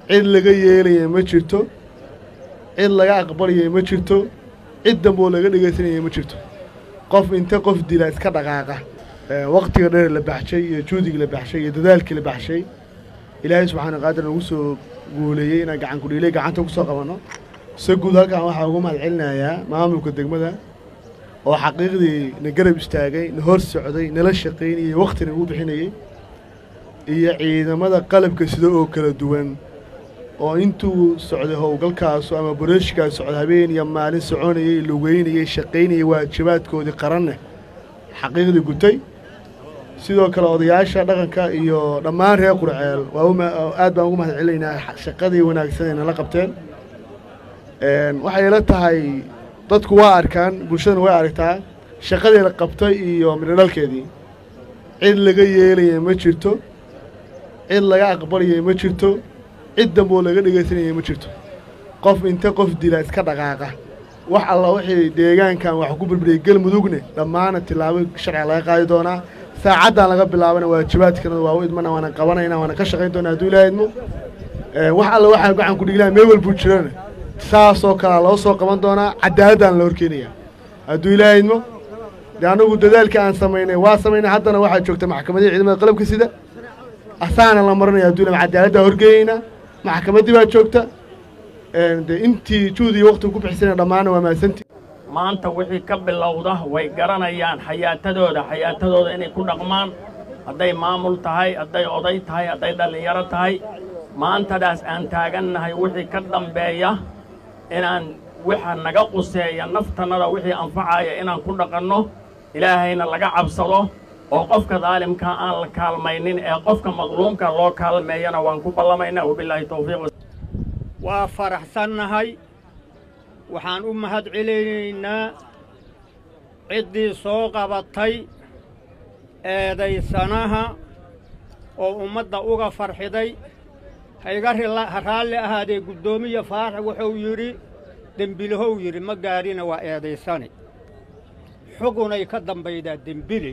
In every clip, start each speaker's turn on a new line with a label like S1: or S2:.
S1: cid laga yeelaya ma jirto cid laga aqbalaya ma jirto cid damboo laga dhegaysanaya ma jirto qof inta qof dila iska dhaqaaqa waqtiga dheer la baxshay iyo juudigii la baxshay iyo dadaalkii la baxshay ilaahay subxaana qaadir nagu soo guuleeyey inaan gacan kudhiilay gacanta ku soo qabanno se guud halkan waxaa ugu mahad celinayaa maamulka degmada oo xaqiiqdii na garab istaagay na hor socday nala shaqaynayey wakhtina ugu bixinayey iyo ciidamada qalabka sida oo kala duwan oo intuu socday howlgalkaasu ama boreeshikaas socday habeen iyo maalin soconayey lugeynayey shaqaynayey waajibaadkoodii qaranne xaqiiqdii gutay sidoo kale odayaasha dhaqanka iyo dhammaan reer qurceel waa aad baan ugu mahad celinaynaa shaqadii wanaagsan ay nala qabteen waxay ila tahay dadku waa arkaan bulshadana way aragtaa shaqadii la qabtay iyo midhodhalkeedii cid laga yeelaya ma jirto cid laga aqbalaya ma jirto cid damboo laga dhegaysanaya ma jirto qof inta qof dila iska dhaqaaqa wax alla wixii deegaankan wax ku burburiyey galmudugne dhammaana tillaabo sharciga laga qaadi doonaa saacaddan laga bilaabana waajibaadkana waa u idmana waana qabanayna waana ka shaqayn doonaa hadduu ilaaha idmo wax alla waxaa gacan ku dhiglaha meel walbuu jirana saasoo kalea loo soo qaban doonaa cadaaladdaana la horkeenaya hadduu ilaaha idmo dee annagu dadaalkii aan samaynay waa samaynay haddana waxaa joogta maxkamadii ciidamada qalabka sida asaana la maranaya hadduu ila cadaaladdaa horgeeyeynaa maxkamaddii baa joogta dee intii juhdi iyo waqtiga ku bixisana dhammaana waa mahadsantii
S2: maanta wixii ka bilowda way garanayaan xayaatadooda xayaatadooda inay ku dhaqmaan hadday maamul tahay hadday oday tahay hadday dhallinyaro tahay maantadaas aan taagannahay wixii ka dambeeya inaan waxa naga quseeya naftannada wixii anfacaya inaan ku dhaqanno ilaahayna laga cabsado oo qofka daalimka aan la kaalmaynin ee qofka madluumka loo kaalmeeyana waan ku ballamaynaa wabilaahi tawfiiq
S3: waa faraxsannahay waxaan u mahad celinaynaa ciddii soo qabatay eedaysanaha oo ummadda uga farxiday hayga raalli ahaadee guddoomiya faarax wuxuu yidhi dembilahow yidhi ma gaadhina waa eedaysane xugunay ka dambaydaa dembile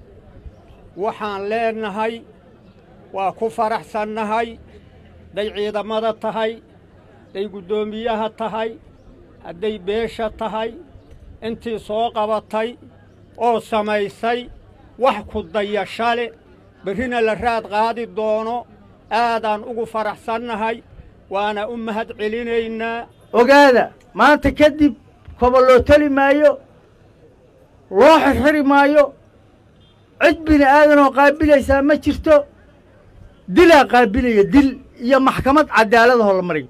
S3: waxaan leennahay waa ku faraxsannahay hadday ciidamada tahay hadday guddoomiyaha tahay hadday beesha tahay intii soo qabatay oo samaysay wax ku dayashale berrina la raad qaadi doono aadaan ugu faraxsannahay waana u mahad celinaynaa
S4: ogaada maanta kadib koba loo teli maayo loo xirxiri maayo cid bini aadanoo qaabilaysaa ma jirto dilaa qaabilaya dil iyo maxkamad cadaaladahoo la mariyo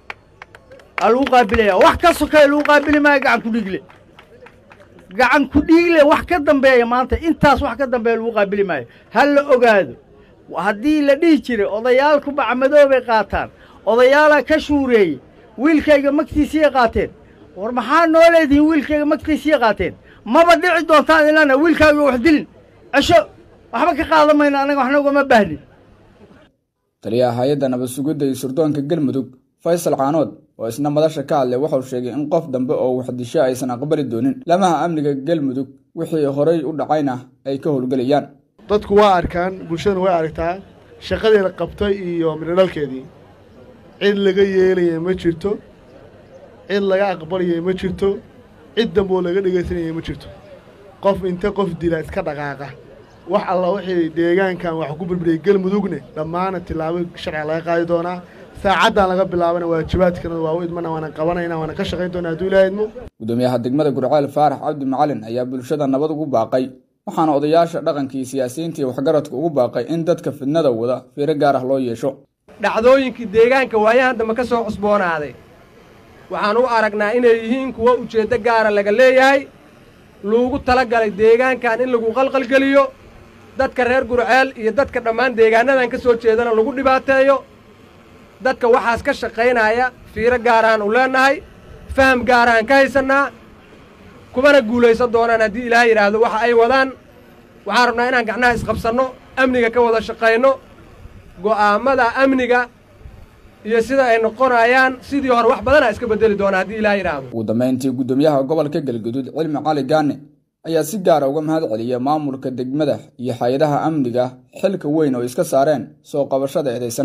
S4: aa lagu qaabilaya wax ka sokaya lagu qaabili maayo gacan ku dhiigle gacan ku dhiigle wax ka dambeeya maanta intaas wax ka dambeeya lagu qaabili maayo ha la ogaado haddii la dhihi jiray odayaalku bacmadoobay qaataan odayaalaa ka shuureeyey wiilkayga magtiisiyay qaateen war maxaa noo leedihiin wiilkayga magtiisiyay qaateen maba dhici doontaan ilana wiilkaaga wax dilin cesho waxba ka qaadan mayno annaga waxna ugama baahnin
S5: taliyaha hay-adda nabad sugidda iyo sirdoonka galmudug faysal caanood oo isna madasha ka hadlay wuxuu sheegay in qof dambe oo waxdisho aysan aqbali doonin lamaha amniga galmudug wixii horay u dhacayna ay ka howlgelayaan
S1: dadku waa arkaan bulshadana way aragtaa shaqadii la qabtay iyo midhodhalkeedii cid laga yeelaya ma jirto cid laga aqbalaya ma jirto cid damboo laga dhegaysanaya ma jirto qof inta qof dila iska dhaqaaqa wax alla wixii deegaankan wax ku burburiyey galmudugne dhammaana tillaabo sharciga laga qaadi doonaa saacaddan laga bilaabana waajibaadkana waa u idmana waana qabanayna waana ka shaqayn doonaa hadduu ilaaha idmo
S5: gudoomiyaha degmada gurceel faarax cabdi macalin ayaa bulshada nabad ugu baaqay waxaana odayaasha dhaqanka iyo siyaasiyiinta iyo waxgaradka ugu baaqay in dadka fidnada wada fiiro gaar ah loo yeesho
S6: dhacdooyinkii deegaanka waayahan dambe ka soo cusboonaaday waxaan u aragnaa inay yihiin kuwo ujeeddo gaara laga leeyahay loogu tala galay deegaankan in lagu qalqalgeliyo dadka reer gurceel iyo dadka dhammaan deegaanadan ka soo jeedana lagu dhibaateeyo dadka waxaas ka shaqaynaya fiiro gaarahaan u leennahay faham gaarahaan ka haysannaa kumana guulaysan doonaan haddii ilaahay yidhaahdo waxa ay wadaan waxaan rabnaa inaan gacnaha isqabsanno amniga ka wada shaqayno go'aammada amniga iyo sida ay noqonayaan sidii hore wax badanaa iska beddeli doonaa haddii ilaahay yidhaahdo
S5: ugu dambayntii guddoomiyaha gobolka galguduud cilmi cali gaane ayaa si gaara uga mahad celiyay maamulka degmada iyo hay-adaha amniga xilka weyn oo iska saareen soo qabashada eedaysanaha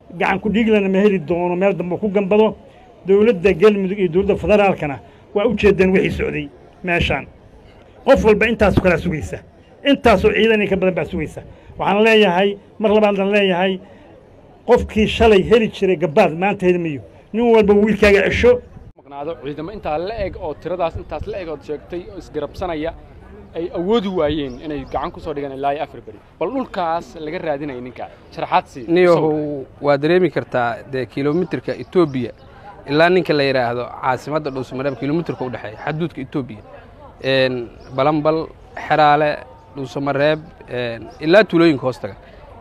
S7: gacan ku dhiiglana ma heli doono meel dambe ku gambado dowladda galmudug iyo dowladda federaalkana waa u jeedeen wixii socday meeshaan qof walba intaasoo kalaa sugaysa intaasoo ciidan ka badan baa sugaysa waxaan leeyahay mar labaadaan leeyahay qofkii shalay heli jiray gabaad maanta heli mayo nin walba wiilkaaga cesho
S8: maqnaado ciidamo intaa la eg oo tiradaas intaas la eg ood sheegtay oo isgarabsanaya ay awoodi waayeen inay gacan ku soo dhigaan ilaa iyo afar beri bal dhulkaas laga raadinaya ninka sharaxaad sii
S9: niyahow waa dareemi kartaa dee kilomitirka etoobiya ilaa ninka la yidhaahdo caasimadda dhuusamareeb kilomitirka u dhexeeya xaduudka etoobiya balambal xeraale dhuusamareeb ilaa tuulooyinka hoostaga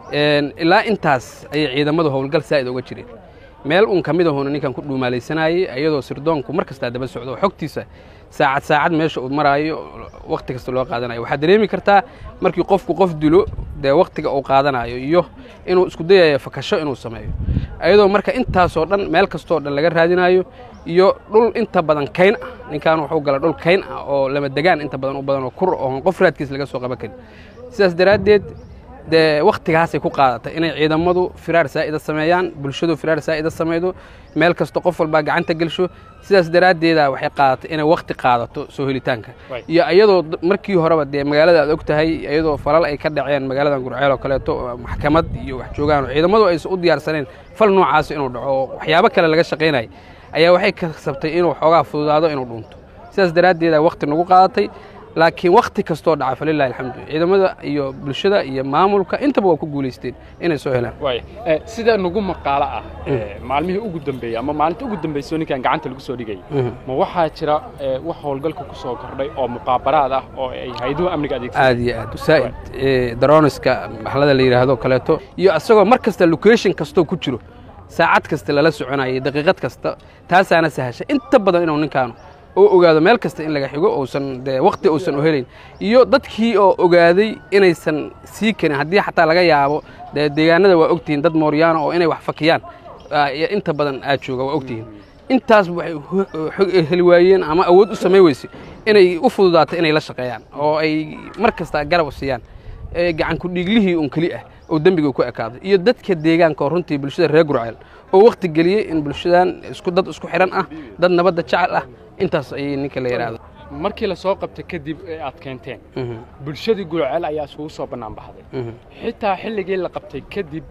S9: ilaa intaas ayay ciidamadu howlgal saa'id uga jireen meel un ka mid ahuna ninkan ku dhuumaalaysanayey iyadoo sirdoonku mar kastaa daba socdo oo xogtiisa saacad saacad meesha uu maraayo wakhti kasta loo qaadanayo waxaad dareemi kartaa markii qofku qof dilo dee wakhtiga uu qaadanayo iyo inuu isku dayayo fakasho inuu sameeyo ayadoo marka intaasoo dhan meel kastoo dhan laga raadinayo iyo dhul inta badan kayn ah ninkan wuxuu gala dhul kayn ah oo lama degaan inta badan u badan oo kur oon qof raadkiis laga soo qaban karin sidaas daraaddeed dee wakhtigaasay ku qaadatay inay ciidamadu firaar saa'ida sameeyaan bulshadu firaar saa'ida samaydo meel kasta qof walbaa gacanta gelsho sidaas daraaddeeda waxay qaadatay inay wakhti qaadato soo helitaanka iyo iyadoo markii horeba dee magaalada aad og tahay iyadoo falal ay ka dhaceen magaaladan gurceel oo kaleeto maxkamad iyo wax joogaan oo ciidamadu aysan u diyaarsaneen fal noocaas inuu dhaco oo waxyaabo kale laga shaqaynaya ayaa waxay kasabtay inuu xoogaa fududaado inuu dhunto sidaas daraaddeeda wakhti nagu qaadatay laakiin wakhti kastoo dhaca falilahi alxamdu ciidamada iyo bulshada iyo maamulka intaba waa ku guulaysteen inay soo helaan
S8: sida nagu maqaalo ah maalmihii ugu dambeeyey ama maalinta ugu dambayso ninkan gacanta lagu soo dhigayay ma waxaa jira wax howlgalka ku soo kordhay oo muqaabaraad ah oo ay hayduhu amniga adeegsan
S9: aad iyo aad saa'id daroniska maxlada la yidhaahdo kaleeto iyo asagoo mar kasta location kastoo ku jiro saacad kasta lala soconayay daqiiqad kasta taasaana sahashay inta badan inuu ninkaanu oo ogaado meel kasta in laga xigo uusan dee wakhti uusan u helayn iyo dadkii oo ogaaday inaysan sii karin haddii xataa laga yaabo dee deegaanada waa ogtihiin dad mooryaano oo inay wax fakiyaan inta badan aad jooga waa ogtihiin intaas waxay heli waayeen ama awood u samay weyse inay u fududaato inay la shaqeeyaan oo ay mar kasta garab siiyaan gacan ku dhiiglihii un keli ah oo dembiga ku ekaado iyo dadka deegaanka oo runtii bulshada reer gurceel oo wakhti geliyey in bulshadan isku dad isku xidhan ah dad nabadda jecel ah intaas ayay ninka la yidhaahdo
S8: markii la soo qabtay kadib ee aad keenteen bulshadii gulceel ayaa isugu soo bannaan baxday xitaa xilligii la qabtay kadib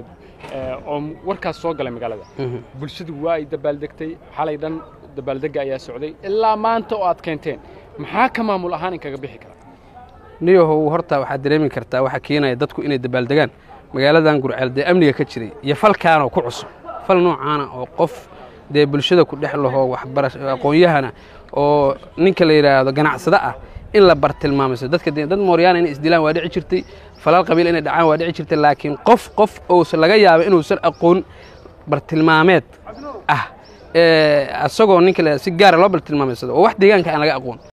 S8: oo warkaas soo galay magaalada bulshadu waa ay dabaaldegtay xalay dhan dabaaldegga ayaa socday ilaa maanta oo aad keenteen maxaa ka maamul ahaan inkaga bixi kara
S9: niyahow horta waxaad dareemi kartaa waxaa keenaya dadku inay dabaaldegaan magaaladan gurceel dee amniga ka jiray iyo falkaanoo ku cusub fal noocaana oo qof dee bulshada ku dhex laho waxbarasho aqoon-yahana oo ninka la yidhaahdo ganacsado ah in la bartilmaamayso dadka dad mooryaana inay isdilaan waa dhici jirtay falal qabiil inay dhacaan waa dhici jirtay laakiin qof qof uusan laga yaaba inuusan aqoon bartilmaameed ah asagoo ninka la si gaara loo bartilmaamaysado oo wax deegaanka aan laga aqoon